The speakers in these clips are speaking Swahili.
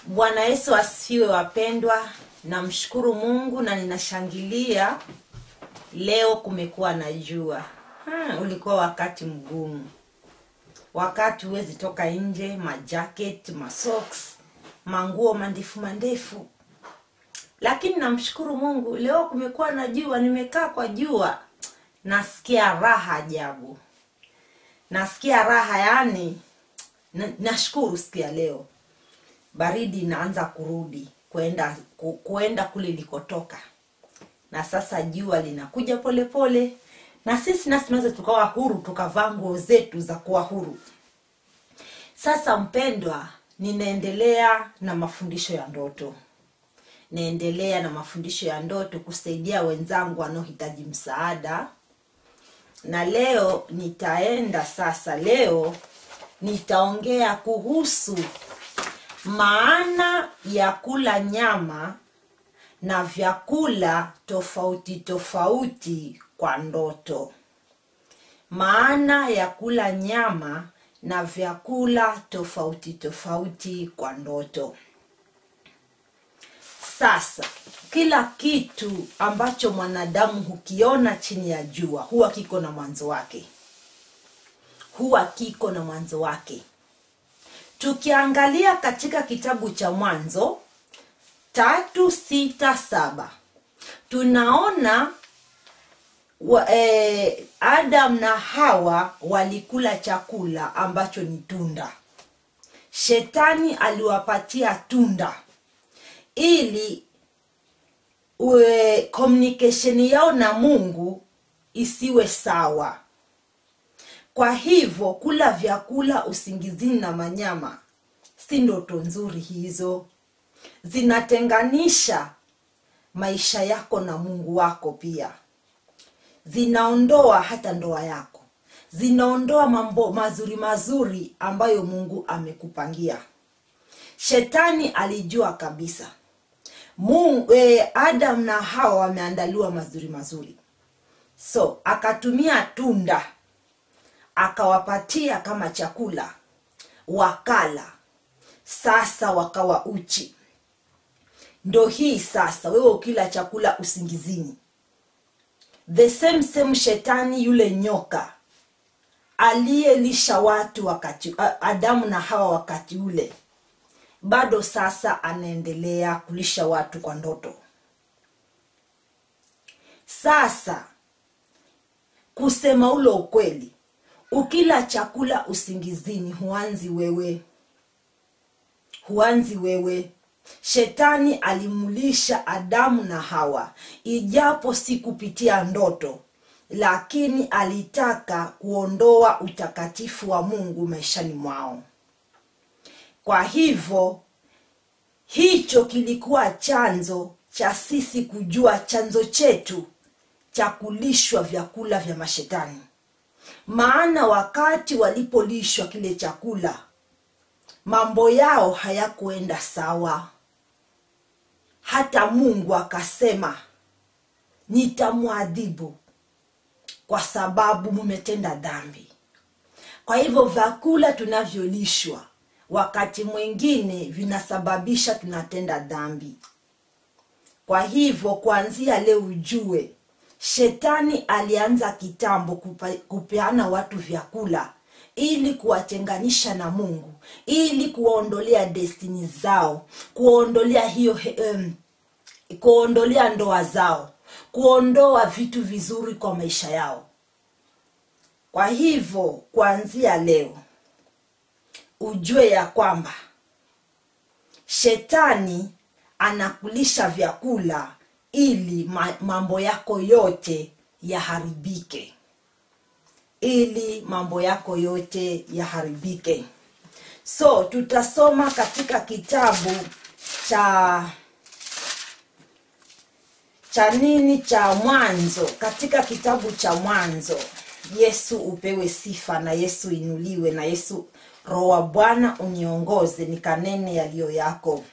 Bwana Yesu asifiwe wapendwa. Namshukuru Mungu na ninashangilia leo kumekuwa na jua. Hmm, ulikuwa wakati mgumu, wakati huwezi toka nje, majacket, masocks, manguo mandefu mandefu, lakini namshukuru Mungu leo kumekuwa na jua. Nimekaa kwa jua, nasikia raha ajabu, nasikia raha yani, na- nashukuru sikia leo baridi inaanza kurudi kwenda ku- kuenda kule ilikotoka na sasa jua linakuja polepole pole, na sisi nasi tunaweza tukawa huru tukavaa nguo zetu za kuwa huru sasa mpendwa ninaendelea na mafundisho ya ndoto naendelea na mafundisho ya ndoto kusaidia wenzangu wanaohitaji msaada na leo nitaenda sasa leo nitaongea kuhusu maana ya kula nyama na vyakula tofauti tofauti kwa ndoto maana ya kula nyama na vyakula tofauti tofauti kwa ndoto sasa kila kitu ambacho mwanadamu hukiona chini ya jua huwa kiko na mwanzo wake huwa kiko na mwanzo wake tukiangalia katika kitabu cha mwanzo tatu sita saba tunaona wa, eh, adam na hawa walikula chakula ambacho ni tunda shetani aliwapatia tunda ili ue, communication yao na mungu isiwe sawa kwa hivyo kula vyakula usingizini na manyama si ndoto nzuri hizo zinatenganisha maisha yako na mungu wako pia zinaondoa hata ndoa yako zinaondoa mambo mazuri mazuri ambayo mungu amekupangia shetani alijua kabisa mungu, eh, adam na hawa wameandaliwa mazuri mazuri so akatumia tunda akawapatia kama chakula wakala sasa wakawa uchi ndo hii sasa wewe ukila chakula usingizini the same same shetani yule nyoka aliyelisha watu wakati a- adamu na hawa wakati ule bado sasa anaendelea kulisha watu kwa ndoto sasa kusema ule ukweli ukila chakula usingizini huanzi wewe huanzi wewe shetani alimlisha adamu na hawa ijapo si kupitia ndoto lakini alitaka kuondoa utakatifu wa mungu maishani mwao kwa hivyo hicho kilikuwa chanzo cha sisi kujua chanzo chetu cha kulishwa vyakula vya mashetani maana wakati walipolishwa kile chakula mambo yao hayakuenda sawa hata mungu akasema nitamwadhibu kwa sababu mumetenda dhambi kwa hivyo vyakula tunavyolishwa wakati mwingine vinasababisha tunatenda dhambi kwa hivyo kuanzia leo ujue shetani alianza kitambo kupa, kupeana watu vyakula ili kuwatenganisha na mungu ili kuwaondolea destini zao kuwaondolea hiyo um, kuondolea ndoa zao kuondoa vitu vizuri kwa maisha yao kwa hivyo kuanzia leo ujue ya kwamba shetani anakulisha vyakula ili ma- mambo yako yote yaharibike ili mambo yako yote yaharibike so tutasoma katika kitabu cha cha nini cha mwanzo katika kitabu cha mwanzo yesu upewe sifa na yesu inuliwe na yesu roho wa bwana uniongoze nikanene yaliyo yako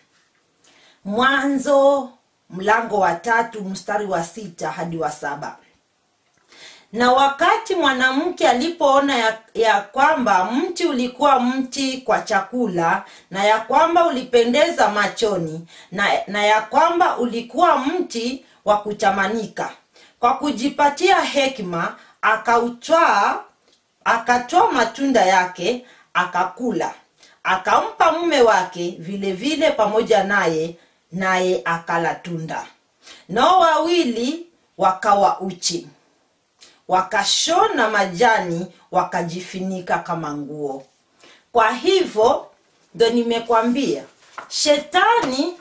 mwanzo mlango wa tatu mstari wa sita hadi wa saba na wakati mwanamke alipoona ya, ya kwamba mti ulikuwa mti kwa chakula na ya kwamba ulipendeza machoni na, na ya kwamba ulikuwa mti wa kutamanika kwa kujipatia hekima akautwaa akatoa matunda yake akakula akampa mume wake vile vile pamoja naye naye akala tunda nao wawili wakawa uchi wakashona majani wakajifinika kama nguo kwa hivyo ndo nimekwambia shetani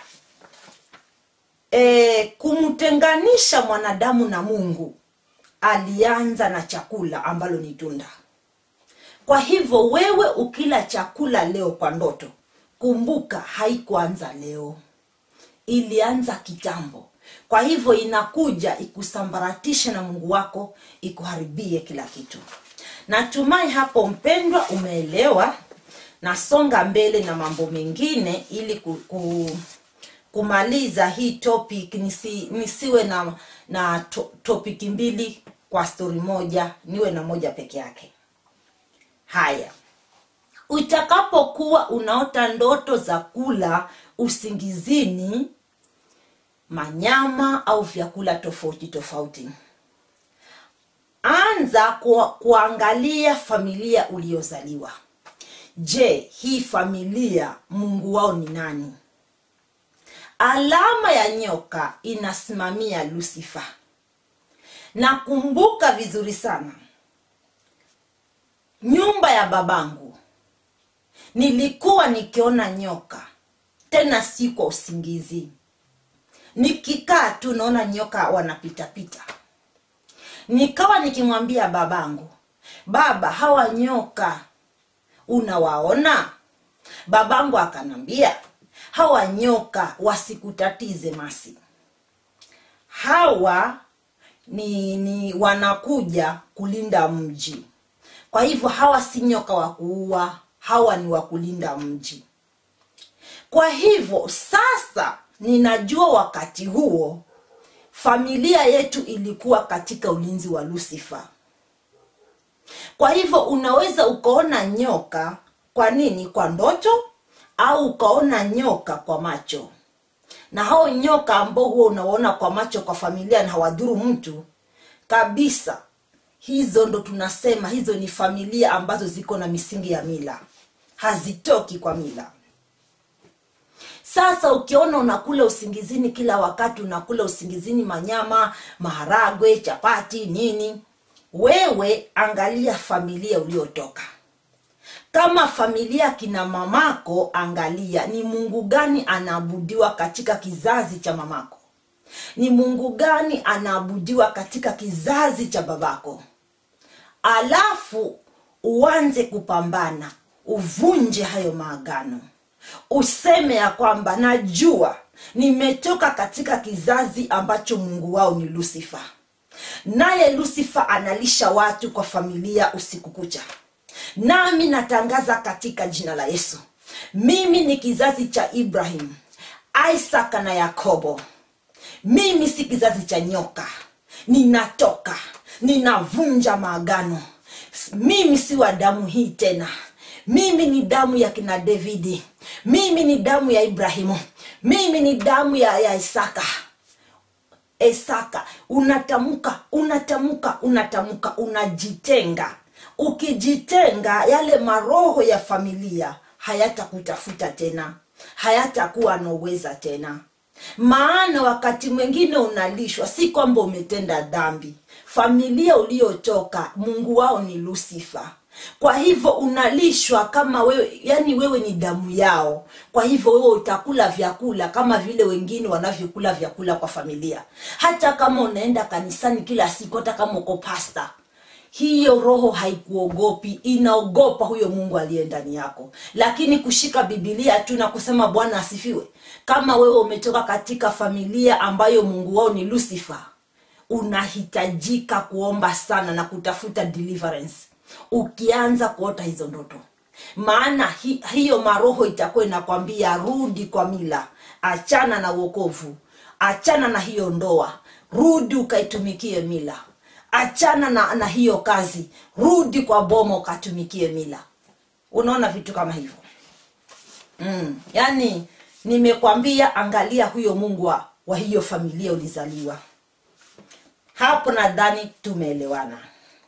e, kumtenganisha mwanadamu na mungu alianza na chakula ambalo ni tunda kwa hivyo wewe ukila chakula leo kwa ndoto kumbuka haikuanza leo ilianza kitambo kwa hivyo inakuja ikusambaratishe na mungu wako ikuharibie kila kitu natumai hapo mpendwa umeelewa nasonga mbele na mambo mengine ili ku, ku, kumaliza hii topic nisi, nisiwe na na to, topic mbili kwa stori moja niwe na moja peke yake haya utakapokuwa unaota ndoto za kula usingizini manyama au vyakula tofauti tofauti anza ku, kuangalia familia uliozaliwa je hii familia mungu wao ni nani alama ya nyoka inasimamia lusifa na kumbuka vizuri sana nyumba ya babangu nilikuwa nikiona nyoka tena si kwa usingizi nikikaa tu naona nyoka wanapitapita nikawa nikimwambia babangu baba hawa nyoka unawaona babangu akanambia hawa nyoka wasikutatize masi hawa ni, ni wanakuja kulinda mji kwa hivyo hawa si nyoka wa kuua hawa ni wa kulinda mji kwa hivyo sasa ninajua wakati huo familia yetu ilikuwa katika ulinzi wa lusifa kwa hivyo unaweza ukaona nyoka kwa nini kwa ndoto au ukaona nyoka kwa macho na hao nyoka ambao huwa unaona kwa macho kwa familia na hawadhuru mtu kabisa hizo ndo tunasema hizo ni familia ambazo ziko na misingi ya mila hazitoki kwa mila sasa ukiona unakula usingizini kila wakati unakula usingizini manyama maharagwe chapati nini wewe angalia familia uliotoka kama familia kina mamako angalia ni mungu gani anaabudiwa katika kizazi cha mamako ni mungu gani anaabudiwa katika kizazi cha babako alafu uanze kupambana uvunje hayo maagano useme ya kwamba najua nimetoka katika kizazi ambacho mungu wao ni lusifa naye lusifa analisha watu kwa familia usiku kucha nami natangaza katika jina la yesu mimi ni kizazi cha ibrahim isaka na yakobo mimi si kizazi cha nyoka ninatoka ninavunja maagano mimi si wa damu hii tena mimi ni damu ya kina davidi mimi ni damu ya ibrahimu mimi ni damu ya, ya isaka isaka unatamka unatamka unatamka unajitenga ukijitenga yale maroho ya familia hayatakutafuta tena hayatakuwa nauweza tena maana wakati mwingine unalishwa si kwamba umetenda dhambi familia uliotoka mungu wao ni lusifa kwa hivyo unalishwa kama wewe yani wewe ni damu yao kwa hivyo wewe utakula vyakula kama vile wengine wanavyokula vyakula kwa familia hata kama unaenda kanisani kila siku hata kama uko pasta hiyo roho haikuogopi inaogopa huyo mungu aliye ndani yako lakini kushika bibilia tu na kusema bwana asifiwe kama wewe umetoka katika familia ambayo mungu wao ni lucifer unahitajika kuomba sana na kutafuta deliverance ukianza kuota hizo ndoto maana hi, hiyo maroho itakuwa inakwambia rudi kwa mila achana na uokovu achana na hiyo ndoa rudi ukaitumikie mila achana na, na hiyo kazi rudi kwa boma ukatumikie mila unaona vitu kama hivyo mm. yaani nimekwambia angalia huyo mungu wa, wa hiyo familia ulizaliwa hapo nadhani tumeelewana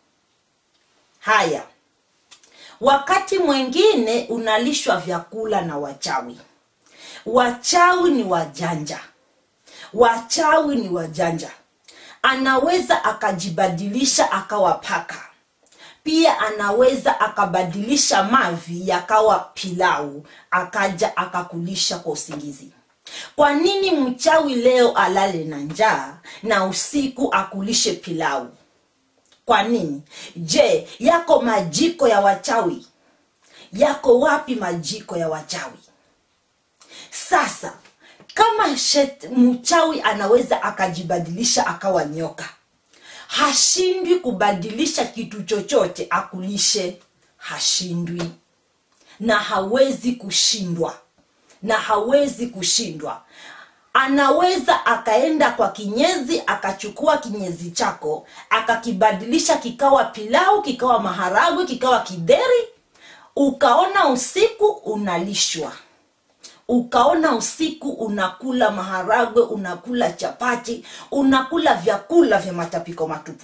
haya wakati mwingine unalishwa vyakula na wachawi wachawi ni wajanja wachawi ni wajanja anaweza akajibadilisha akawa paka pia anaweza akabadilisha mavi yakawa pilau akaja akakulisha kwa usingizi kwa nini mchawi leo alale na njaa na usiku akulishe pilau kwa nini je yako majiko ya wachawi yako wapi majiko ya wachawi sasa kama shet, mchawi anaweza akajibadilisha akawa nyoka hashindwi kubadilisha kitu chochote akulishe hashindwi na hawezi kushindwa na hawezi kushindwa anaweza akaenda kwa kinyezi akachukua kinyezi chako akakibadilisha kikawa pilau kikawa maharagwe kikawa kideri ukaona usiku unalishwa ukaona usiku unakula maharagwe unakula chapati unakula vyakula vya matapiko matupu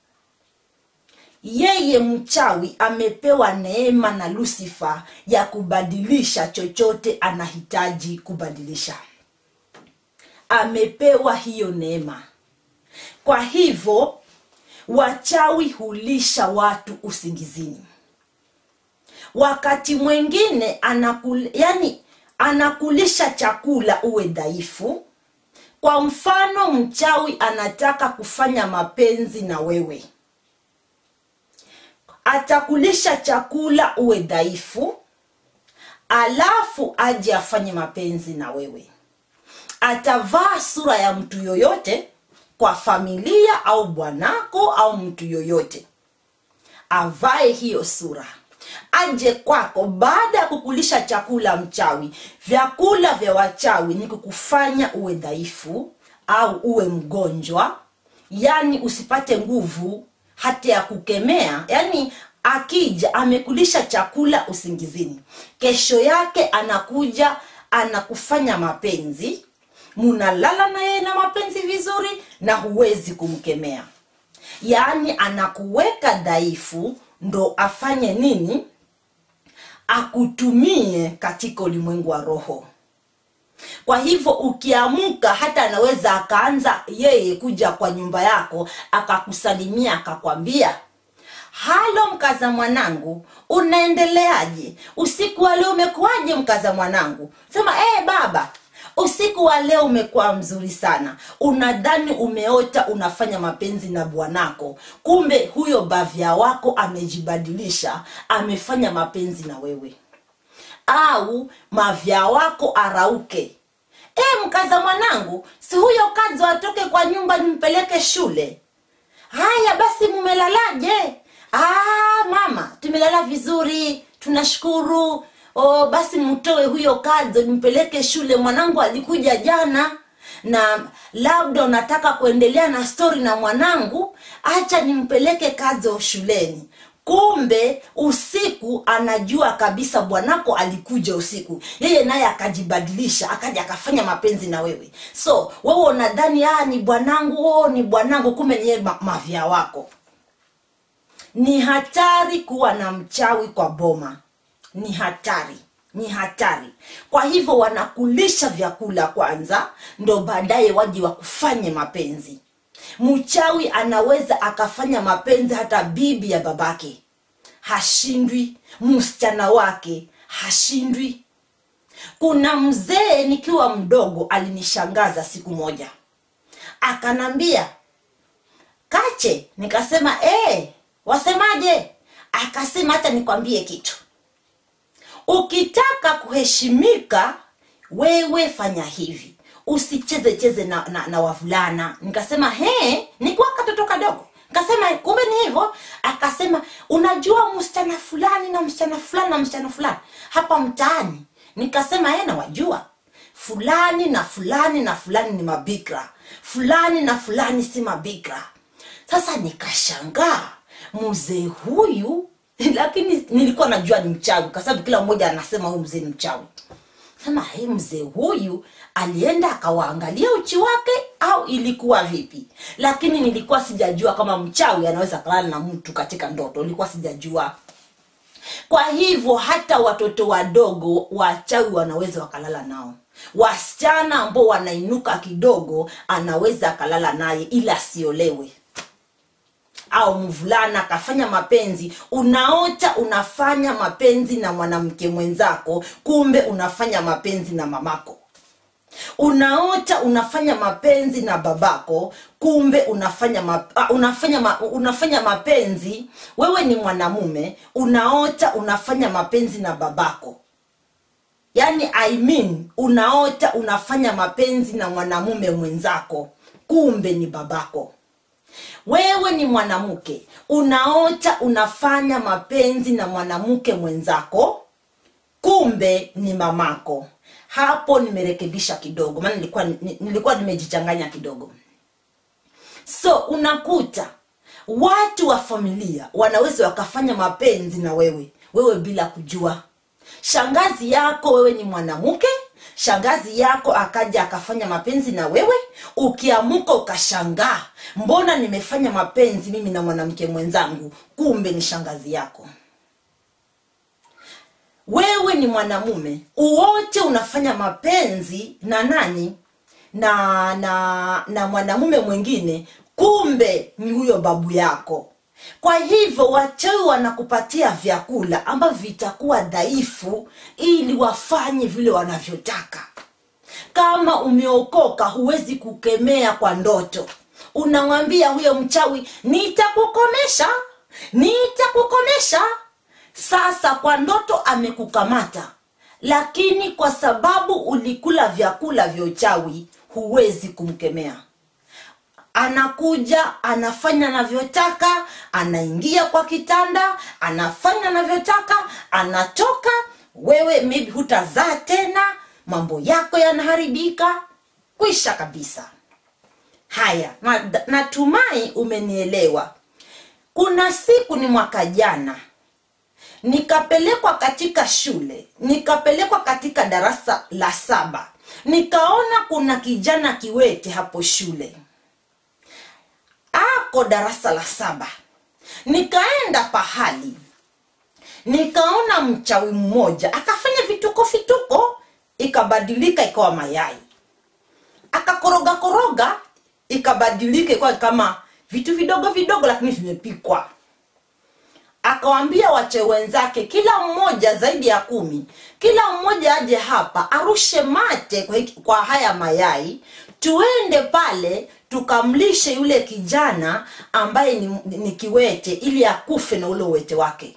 yeye mchawi amepewa neema na lusifa ya kubadilisha chochote anahitaji kubadilisha amepewa hiyo neema kwa hivyo wachawi hulisha watu usingizini wakati mwingine anakul, yani anakulisha chakula uwe dhaifu kwa mfano mchawi anataka kufanya mapenzi na wewe atakulisha chakula uwe dhaifu alafu aje afanye mapenzi na wewe atavaa sura ya mtu yoyote kwa familia au bwanako au mtu yoyote avae hiyo sura aje kwako baada ya kukulisha chakula mchawi vyakula vya wachawi ni kukufanya uwe dhaifu au uwe mgonjwa yani usipate nguvu hata ya kukemea yani akija amekulisha chakula usingizini kesho yake anakuja anakufanya mapenzi munalala na yeye na mapenzi vizuri na huwezi kumkemea yaani anakuweka dhaifu ndo afanye nini akutumie katika ulimwengu wa roho kwa hivyo ukiamka hata anaweza akaanza yeye kuja kwa nyumba yako akakusalimia akakwambia halo mkaza mwanangu unaendeleaje usiku wa leo umekuwaje mkaza mwanangu sema ee baba usiku wa leo umekuwa mzuri sana unadhani umeota unafanya mapenzi na bwanako kumbe huyo bavya wako amejibadilisha amefanya mapenzi na wewe au mavya wako arauke e, mkaza mwanangu si huyo kazi atoke kwa nyumba nimpeleke shule haya basi mumelalaje ah, mama tumelala vizuri tunashukuru oh, basi mtoe huyo kazi nimpeleke shule mwanangu alikuja jana na labda unataka kuendelea na stori na mwanangu acha nimpeleke kazo shuleni kumbe usiku anajua kabisa bwanako alikuja usiku yeye naye akajibadilisha akaja akafanya mapenzi na wewe so wewe unadhani ah, ni bwanangu oh, ni bwanangu kumbe niye ma- mavya wako ni hatari kuwa na mchawi kwa boma ni hatari ni hatari kwa hivyo wanakulisha vyakula kwanza ndo baadaye waje wakufanye mapenzi mchawi anaweza akafanya mapenzi hata bibi ya babake hashindwi msichana wake hashindwi kuna mzee nikiwa mdogo alinishangaza siku moja akanambia kache nikasema ee, wasemaje akasema hata nikwambie kitu ukitaka kuheshimika wewe fanya hivi usicheze cheze na, na, na wavulana nikasema he nikuwa katoto kadogo nikasema kumbe ni hivyo akasema unajua msichana fulani na msichana fulani na msichana fulani hapa mtaani nikasema he nawajua fulani na fulani na fulani ni mabikra fulani na fulani si mabikra sasa nikashangaa mzee huyu lakini nilikuwa najua ni mchawi kwa sababu kila mmoja anasema huyu mzee ni mchawi sema hey, mzee huyu alienda akawaangalia uchi wake au ilikuwa vipi lakini nilikuwa sijajua kama mchawi anaweza kalala na mtu katika ndoto nilikuwa sijajua kwa hivyo hata watoto wadogo wachawi wanaweza wakalala nao wasichana ambao wanainuka kidogo anaweza akalala naye ili asiolewe au mvulana akafanya mapenzi unaota unafanya mapenzi na mwanamke mwenzako kumbe unafanya mapenzi na mamako unaota unafanya mapenzi na babako kumbe unafanya ma, uh, unafanya ma, unafanya mapenzi wewe ni mwanamume unaota unafanya mapenzi na babako yaani I mean, unaota unafanya mapenzi na mwanamume mwenzako kumbe ni babako wewe ni mwanamke unaota unafanya mapenzi na mwanamke mwenzako kumbe ni mamako hapo nimerekebisha kidogo maana nilikuwa nilikuwa nimejichanganya kidogo so unakuta watu wa familia wanaweza wakafanya mapenzi na wewe wewe bila kujua shangazi yako wewe ni mwanamke shangazi yako akaja akafanya mapenzi na wewe ukiamuka ukashangaa mbona nimefanya mapenzi mimi na mwanamke mwenzangu kumbe ni shangazi yako wewe ni mwanamume uwote unafanya mapenzi na nani na na na mwanamume mwingine kumbe ni huyo babu yako kwa hivyo wachawi wanakupatia vyakula ambavyo vitakuwa dhaifu ili wafanye vile wanavyotaka kama umeokoka huwezi kukemea kwa ndoto unamwambia huyo mchawi nitakukomesha nitakukomesha sasa kwa ndoto amekukamata lakini kwa sababu ulikula vyakula vya uchawi huwezi kumkemea anakuja anafanya anavyotaka anaingia kwa kitanda anafanya anavyotaka anatoka wewe maybe hutazaa tena mambo yako yanaharibika kwisha kabisa haya na- natumai umenielewa kuna siku ni mwaka jana nikapelekwa katika shule nikapelekwa katika darasa la saba nikaona kuna kijana kiwete hapo shule ako darasa la saba nikaenda pahali nikaona mchawi mmoja akafanya vituko vituko ikabadilika ikawa mayai akakoroga koroga ikabadilika ikawa kama vitu vidogo vidogo lakini vimepikwa akawambia wache wenzake kila mmoja zaidi ya kumi kila mmoja aje hapa arushe mate kwa, hiki- kwa haya mayai tuende pale tukamlishe yule kijana ambaye ni, ni kiwete ili akufe na ule uwete wake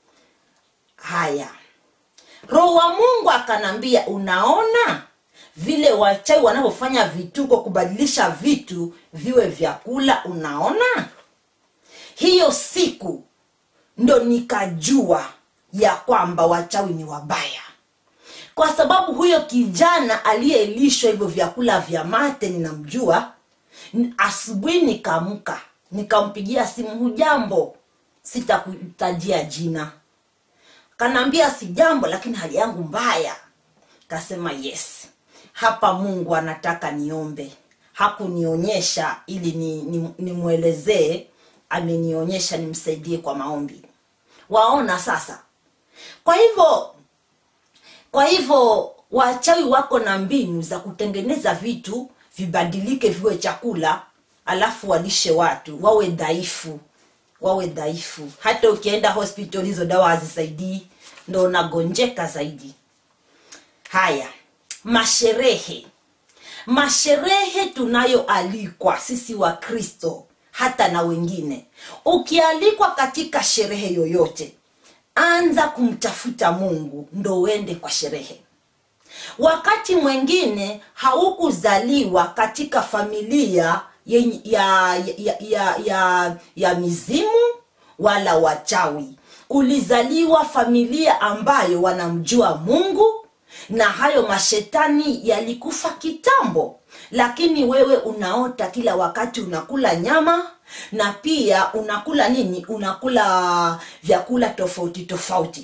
haya roho wa mungu akanambia unaona vile wachawi wanavyofanya vituko kubadilisha vitu viwe vyakula unaona hiyo siku ndo nikajua ya kwamba wachawi ni wabaya kwa sababu huyo kijana aliyelishwa hivyo vyakula vya mate ninamjua N- asubuhi nikaamka nikampigia simu hujambo sitakutajia jina kanaambia si jambo lakini hali yangu mbaya kasema yes hapa mungu anataka niombe hakunionyesha ili nimwelezee ni, ni nimwelezee, amenionyesha nimsaidie kwa maombi waona sasa kwa hivyo kwa hivyo wachawi wako na mbinu za kutengeneza vitu vibadilike viwe chakula alafu walishe watu wawe dhaifu wawe dhaifu hata ukienda hospital hizo dawa hazisaidii ndo unagonjeka zaidi haya masherehe masherehe tunayoalikwa sisi wa kristo hata na wengine ukialikwa katika sherehe yoyote anza kumtafuta mungu ndo uende kwa sherehe wakati mwingine haukuzaliwa katika familia yenye- ya, ya, ya, ya, ya mizimu wala wachawi ulizaliwa familia ambayo wanamjua mungu na hayo mashetani yalikufa kitambo lakini wewe unaota kila wakati unakula nyama na pia unakula nini unakula vyakula tofauti tofauti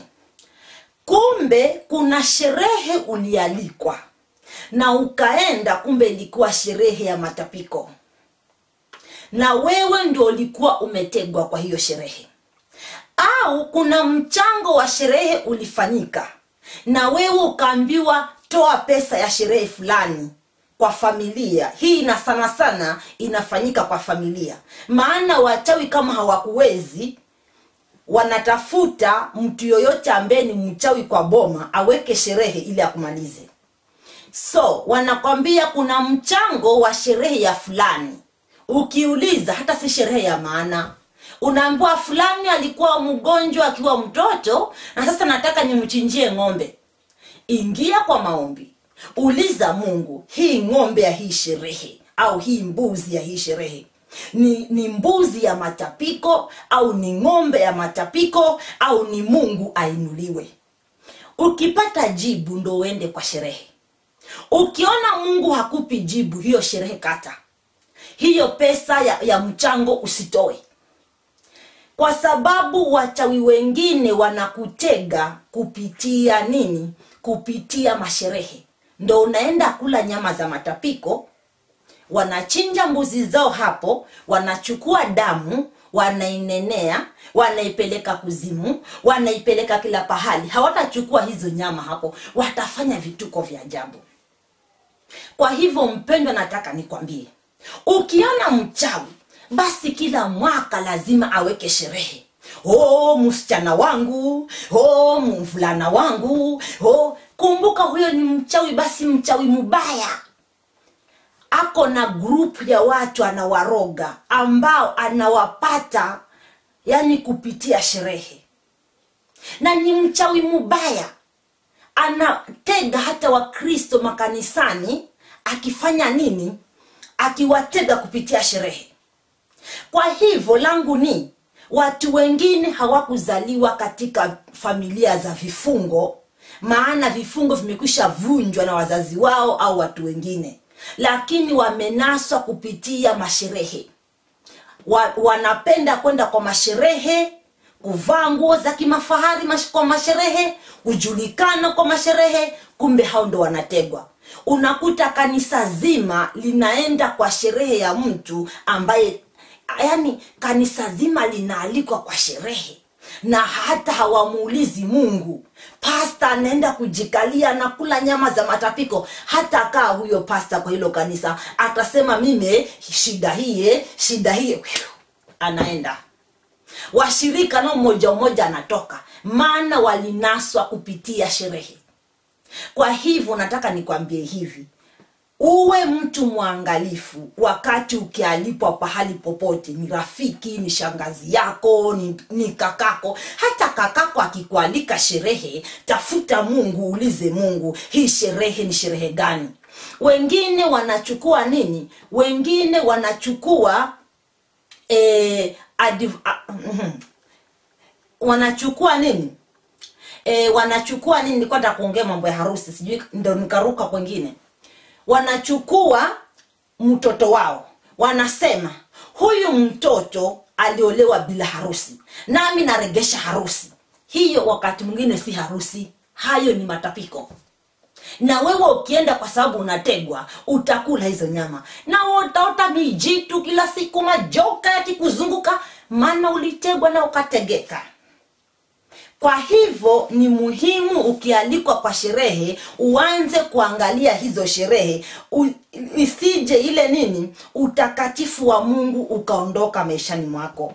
kumbe kuna sherehe ulialikwa na ukaenda kumbe ilikuwa sherehe ya matapiko na wewe ndio ulikuwa umetegwa kwa hiyo sherehe au kuna mchango wa sherehe ulifanyika na wewe ukaambiwa toa pesa ya sherehe fulani kwa familia hii na sana sana inafanyika kwa familia maana wachawi kama hawakuwezi wanatafuta mtu yoyote ambaye ni mchawi kwa boma aweke sherehe ili akumalize so wanakwambia kuna mchango wa sherehe ya fulani ukiuliza hata si sherehe ya maana unaambiwa fulani alikuwa mgonjwa akiwa mtoto na sasa nataka nimchinjie ng'ombe ingia kwa maombi uliza mungu hii ng'ombe ya hii sherehe au hii mbuzi ya hii sherehe ni, ni mbuzi ya matapiko au ni ng'ombe ya matapiko au ni mungu ainuliwe ukipata jibu ndo uende kwa sherehe ukiona mungu hakupi jibu hiyo sherehe kata hiyo pesa ya, ya mchango usitoe kwa sababu wachawi wengine wanakutega kupitia nini kupitia masherehe ndo unaenda kula nyama za matapiko wanachinja mbuzi zao hapo wanachukua damu wanainenea wanaipeleka kuzimu wanaipeleka kila pahali hawatachukua hizo nyama hapo watafanya vituko vya ajabu kwa hivyo mpendwa nataka nikwambie ukiona mchawi basi kila mwaka lazima aweke sherehe oh msichana wangu oh mvulana wangu oh kumbuka huyo ni mchawi basi mchawi mbaya ako na grupu ya watu anawaroga ambao anawapata yani kupitia sherehe na ni mchawi mubaya anatega hata wakristo makanisani akifanya nini akiwatega kupitia sherehe kwa hivyo langu ni watu wengine hawakuzaliwa katika familia za vifungo maana vifungo vimekwisha vunjwa na wazazi wao au watu wengine lakini wamenaswa kupitia masherehe wa, wanapenda kwenda kwa masherehe kuvaa nguo za kimafahari mash, kwa masherehe kujulikana kwa masherehe kumbe hao ndo wanategwa unakuta kanisa zima linaenda kwa sherehe ya mtu ambaye yani kanisa zima linaalikwa kwa sherehe na hata hawamuulizi mungu pasta anaenda kujikalia na kula nyama za matapiko hata kaa huyo pasta kwa hilo kanisa atasema mime shida hiye shida hiye anaenda washirika nao mmoja mmoja anatoka maana walinaswa kupitia sherehe kwa hivyo nataka nikwambie hivi uwe mtu mwangalifu wakati ukialipwa pahali popote ni rafiki ni shangazi yako ni, ni kakako hata kakako akikualika sherehe tafuta mungu ulize mungu hii sherehe ni sherehe gani wengine wanachukua nini wengine wanachukua eh, adiv, uh, mm, wanachukua nini e, wanachukua nini nilikuwa nataka kuongea mambo ya harusi sijui ndo nikaruka kwengine wanachukua mtoto wao wanasema huyu mtoto aliolewa bila harusi nami naregesha harusi hiyo wakati mwingine si harusi hayo ni matapiko na wewe ukienda kwa sababu unategwa utakula hizo nyama na utaota mijitu kila siku majoka yakikuzunguka maana ulitegwa na ukategeka kwa hivyo ni muhimu ukialikwa kwa sherehe uanze kuangalia hizo sherehe u, isije ile nini utakatifu wa mungu ukaondoka maishani mwako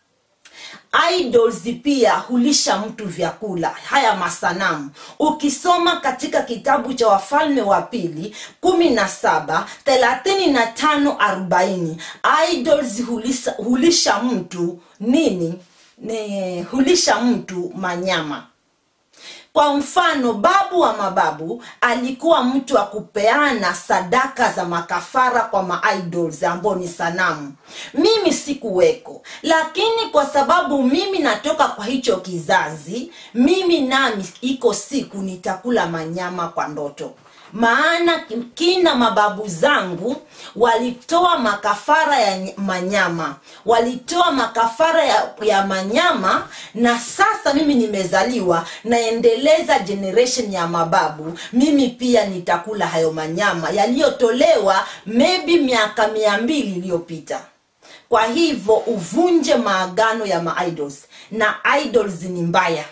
idols pia hulisha mtu vyakula haya masanamu ukisoma katika kitabu cha wafalme wa pili kumi na saba thelathini na tano arobaini idols hulisha, hulisha mtu nini ne, hulisha mtu manyama kwa mfano babu wa mababu alikuwa mtu wa kupeana sadaka za makafara kwa maidols ambao ni sanamu mimi sikuweko lakini kwa sababu mimi natoka kwa hicho kizazi mimi nami iko siku nitakula manyama kwa ndoto maana kina mababu zangu walitoa makafara ya ny- manyama walitoa makafara ya, ya manyama na sasa mimi nimezaliwa naendeleza generation ya mababu mimi pia nitakula hayo manyama yaliyotolewa maybe miaka mia mbili iliyopita kwa hivyo uvunje maagano ya maidols na idols ni mbaya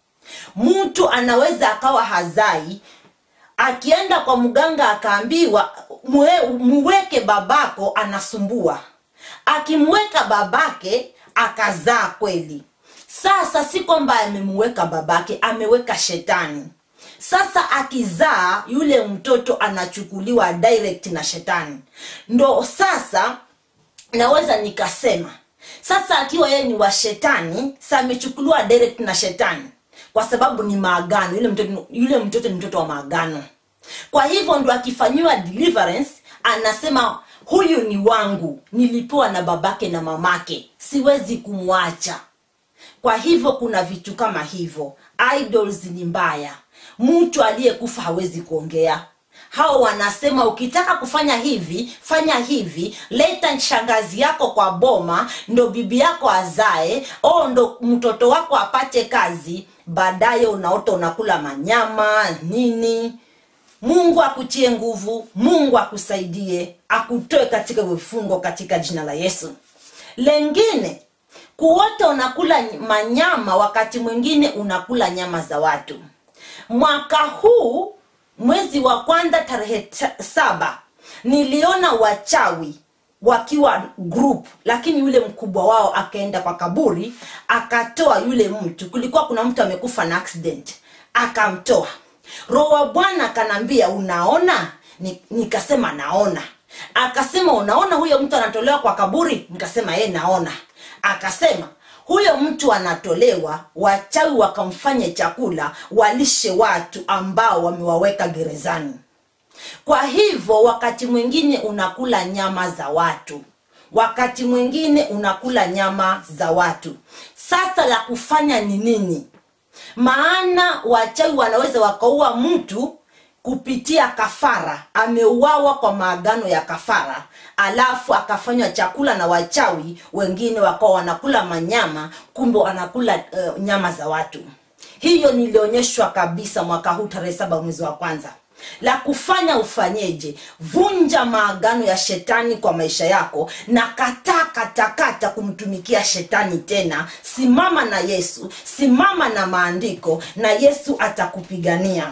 mtu anaweza akawa hazai akienda kwa mganga akaambiwa "Mwe- muweke babako anasumbua akimweka babake akazaa kweli sasa si kwamba amemuweka babake ameweka shetani sasa akizaa yule mtoto anachukuliwa direct na shetani ndo sasa naweza nikasema sasa akiwa yeye ni wa shetani sa amechukuliwa direct na shetani kwa sababu ni maagano yule mtoto, yule mtoto ni mtoto wa maagano kwa hivyo ndo akifanyiwa deliverance anasema huyu ni wangu nilipewa na babake na mamake siwezi kumwacha kwa hivyo kuna vitu kama hivyo idols ni mbaya mtu aliyekufa hawezi kuongea hao wanasema ukitaka kufanya hivi fanya hivi leta shangazi yako kwa boma ndo bibi yako azae o ndo mtoto wako apate kazi baadaye unaota unakula manyama nini mungu akutie nguvu mungu akusaidie akutoe katika vifungo katika jina la yesu lengine kuota unakula manyama wakati mwingine unakula nyama za watu mwaka huu mwezi wa kwanza tarehe ta- saba niliona wachawi wakiwa group lakini yule mkubwa wao akaenda kwa kaburi akatoa yule mtu kulikuwa kuna mtu amekufa na accident akamtoa roho wa bwana akanambia unaona Ni- nikasema naona akasema unaona huyo mtu anatolewa kwa kaburi nikasema ye naona akasema huyo mtu anatolewa wachawi wakamfanye chakula walishe watu ambao wamewaweka gerezani kwa hivyo wakati mwingine unakula nyama za watu wakati mwingine unakula nyama za watu sasa la kufanya ni nini maana wachawi wanaweza wakaua mtu kupitia kafara ameuawa kwa maagano ya kafara alafu akafanywa chakula na wachawi wengine wakawa wanakula manyama kumbe wanakula uh, nyama za watu hiyo nilionyeshwa kabisa mwaka huu tarehe saba mwezi wa kwanza la kufanya ufanyeje vunja maagano ya shetani kwa maisha yako na kataa katakata kumtumikia shetani tena simama na yesu simama na maandiko na yesu atakupigania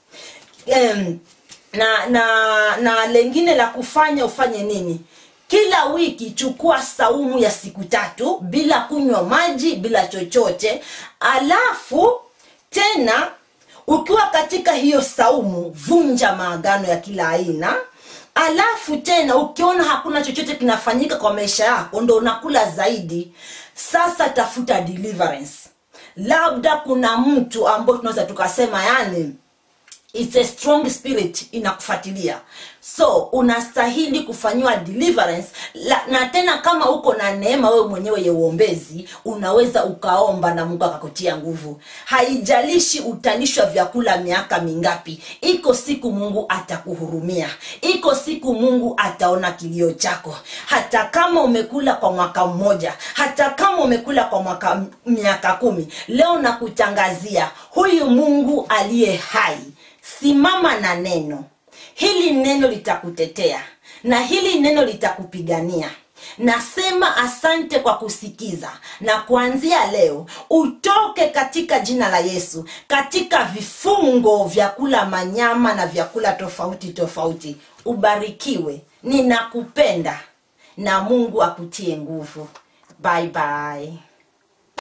em, na na na lengine la kufanya ufanye nini kila wiki chukua saumu ya siku tatu bila kunywa maji bila chochote alafu tena ukiwa katika hiyo saumu vunja maagano ya kila aina alafu tena ukiona hakuna chochote kinafanyika kwa maisha yako ndo unakula zaidi sasa tafuta deliverance labda kuna mtu ambao tunaweza tukasema yani it's a strong spirit inakufuatilia so unastahili kufanyiwa deliverance la, na tena kama uko na neema wewe mwenyewe ya uombezi unaweza ukaomba na mungu akakutia nguvu haijalishi utalishwa vyakula miaka mingapi iko siku mungu atakuhurumia iko siku mungu ataona kilio chako hata kama umekula kwa mwaka mmoja hata kama umekula kwa mwaka miaka kumi leo nakutangazia huyu mungu aliye hai simama na neno hili neno litakutetea na hili neno litakupigania nasema asante kwa kusikiza na kuanzia leo utoke katika jina la yesu katika vifungo vya kula manyama na vyakula tofauti tofauti ubarikiwe ninakupenda na mungu akutie nguvu bye bye